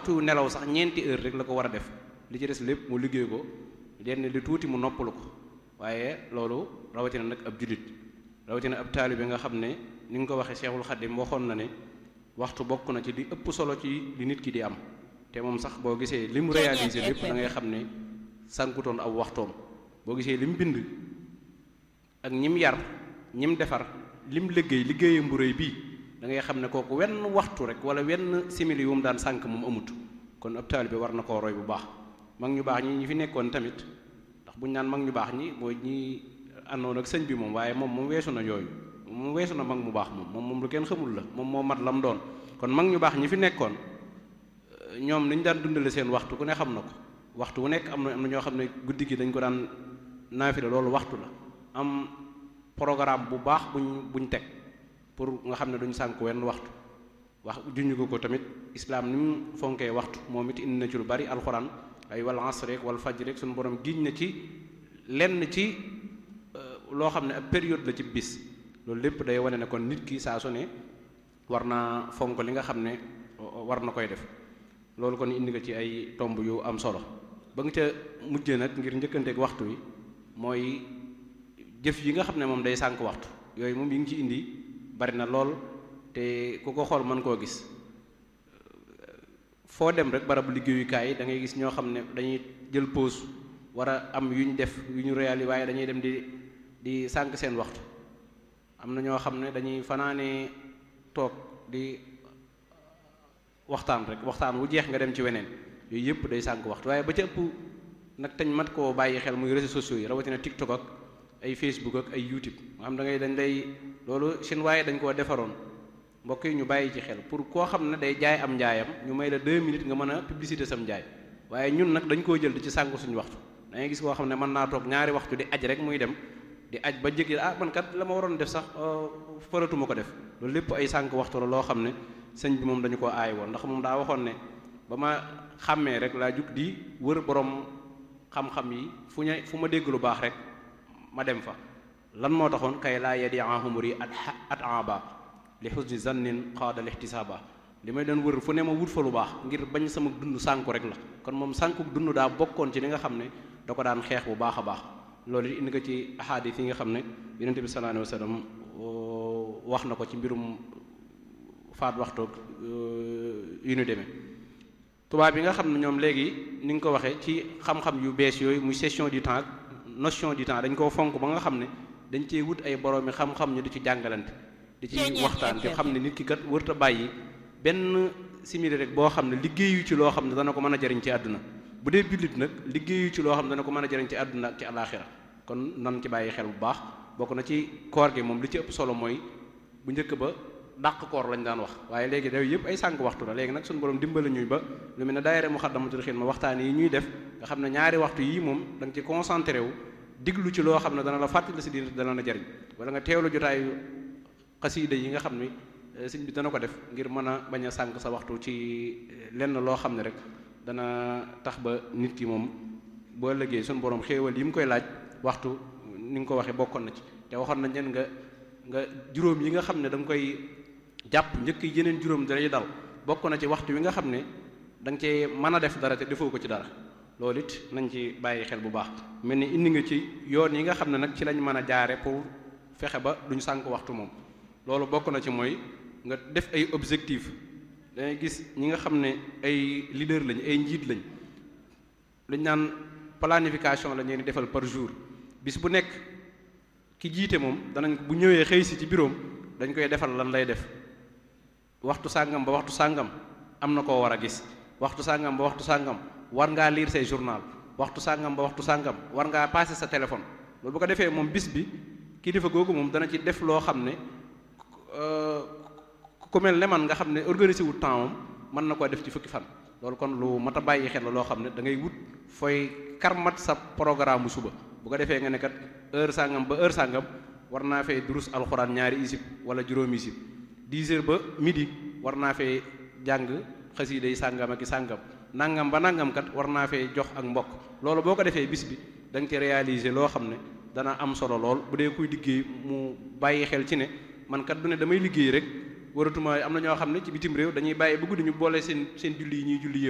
waxtu nelaw sax ñeenti heure rek la ko war a def li ci des lépp mu liggéey ko lenn li tuuti mu noppalu ko waaye loolu rawatina nag ab jullit rawatina ab taalibe nga xam ne ni nga ko waxee Cheikhul Khadim waxoon na ne waxtu bokk na ci li ëpp solo ci li nit ki di am te moom sax boo gisee li mu réalisé lépp da ngay xam ne sànkutoon aw waxtoom boo gisee li mu bind ak ñim yar ñim defar lim liggéey liggéeyam bu rëy bii da ngay xam ne kooku wenn waxtu rek wala wenn simili yu mu daan sànk moom amut kon ab taalibe war na koo roy bu baax mag ñu baax ñi ñi fi nekkoon tamit ndax bu ñu naan mag ñu baax ñi mooy ñi àndoon ak sëñ bi moom waaye moom moom weesu na yooyu moom weesu na mag mu baax moom moom moom lu kenn xamul la moom moo mat la mu doon kon mag ñu baax ñi fi nekkoon ñoom ni ñu daan dundale seen waxtu ku ne xam na ko waxtu wu nekk am na am na ñoo xam ne guddi gi dañ ko daan naafila loolu waxtu la am programme bu baax buñ buñ teg pour nga xam ne duñ sànk wenn waxtu wax juñu ko ko tamit islaam ni mu fonkee waxtu moom it indi na ci lu bari alxuraan ay wal asr rek wal fajr rek suñu borom giñ na ci lenn ci loo xam ne ab période la ci bis loolu lépp day wane ne kon nit ki saa su ne war naa fonk li nga xam ne war na koy def loolu kon indi nga ci ay tomb yu am solo ba nga ca mujjee nag ngir njëkkanteeg waxtu wi mooy jëf yi nga xam ne moom day sànk waxtu yooyu moom yi ngi ci indi bari na lool te ku ko xool mën koo gis foo dem rek barabu liggéeyukaay da ngay gis ñoo xam ne dañuy jël pause war a am yu ñu def yu ñu réali waaye dañuy dem di di sànk seen waxtu am na ñoo xam ne dañuy fanaane toog di waxtaan rek waxtaan wu jeex nga dem ci weneen yooyu yëpp day sànk waxtu waaye ba ca ëpp nag tañ mat koo bàyyi xel muy réseaux sociaux yi rawatina TikTok ak ay Facebook ak ay YouTube nga xam da ngay dañ lay loolu seen waaye dañ koo defaroon mbokk yi ñu bàyyi ci xel pour koo xam ne day jaay am njaayam ñu may la deux minutes nga mën a publicité sam njaay waaye ñun nag dañ koo jël di ci sànk suñu waxtu da ngay gis koo xam ne mën naa toog ñaari waxtu di aj rek muy dem di aj ba jëkki ah man kat la ma waroon def sax faratuma ko def loolu lépp ay sànk waxtu la loo xam ne sëñ bi moom dañu ko aay woon ndax moom daa waxoon ne ba ma xàmmee rek laa jug di wër borom xam-xam yi fu ñu fu ma dégg lu baax rek ma dem fa lan moo taxoon kay laa yedi ahumuri at at aba li husni zannin qaada lihtisaaba li may doon wër fu ne ma wut fa lu baax ngir bañ sama dund sànku rek la kon moom sànku dund daa bokkoon ci li nga xam ne da ko daan xeex bu baax a baax loolu it indi ko ci ahadis yi nga xam ne yonente bi sallallahu alayhi wa sallam wax na ko ci mbirum faat waxtoog yu ñu demee tubaab yi nga xam ne ñoom léegi ni nga ko waxee ci xam-xam yu bees yooyu muy session du temps notion du temps dañ koo fonk ba nga xam ne dañ cee wut ay boroomi xam-xam ñu di ci jàngalante di ci waxtaan te xam ne nit ki kat wërta bàyyi benn simili rek boo xam ne liggéeyu ci loo xam ne dana ko mën a jariñ ci àdduna bu dee jullit nag liggéeyu ci loo xam ne dana ko mën a jariñ ci àdduna ak ci alaaxira kon nan ci bàyyi xel bu baax bokk na ci koor gi moom li ci ëpp solo mooy bu njëkk ba dàq koor lañ daan wax waaye léegi daw yëpp ay sànq waxtu la léegi nag suñu borom dimbali ñuy ba lu mel ne daayira Muxaddamatul Xidma waxtaan yi ñuy def nga xam ne ñaari waxtu yii moom da nga ci concentré wu diglu ci loo xam ne dana la fàttali si diine dana la jariñ wala nga teewlu jotaayu xasiida yi nga xam ne sëñ bi dana ko def ngir mën a bañ a sànq sa waxtu ci lenn loo xam ne rek dana tax ba nit ki moom boo ëllëgee suñu borom xéewal yi mu koy laaj waxtu ni nga ko waxee bokkoon na ci te waxoon nañ leen nga nga juróom yi nga xam ne da nga koy jàpp njëkk yeneen juróom dalay dal bokk na ci waxtu wi nga xam ne da nga cee mën a def dara te defoo ko ci dara loolu it nañ ci bàyyi xel bu baax mel ni indi nga ci yoon yi nga xam ne nag ci lañ mën a jaare pour fexe ba duñ sànk waxtu moom loolu bokk na ci mooy nga def ay objectif dangay gis ñi nga xam ne ay leader lañ ay njiit lañ luñ naan planification la ñuy defal par jour bis bu nekk ki jiite moom danañ bu ñëwee xëy si ci bureau dañ koy defal lan lay def waxtu sàngam ba waxtu sàngam am na koo war a gis waxtu sàngam ba waxtu sàngam war ngaa lire say journal waxtu sàngam ba waxtu sàngam war ngaa passer sa téléphone loolu bu ko defee moom bis bi kilifa googu moom dana ci def loo xam ne ku mel ne man nga xam ne organiser wu temps moom mën na koo def ci fukki fan loolu kon lu mat a bàyyi xel la loo xam ne da ngay wut fooy karmat sa programme bu suba bu ko defee nga ne kat heure sàngam ba heure sàngam war naa fee durus alxuraan ñaari isib wala juróomi isib 10 heures ba midi war naa fee jàng xasiida yi sàngam ak i sàngam nangam ba nangam kat war naa fee jox ak mbokk loolu boo ko defee bis bi da nga ci réaliser loo xam ne dana am solo lool bu dee kuy liggéey mu bàyyi xel ci ne man kat du ne damay liggéey rek waratuma am na ñoo xam ne ci bitim réew dañuy bàyyi ba guddi ñu boole seen seen julli yi ñuy julli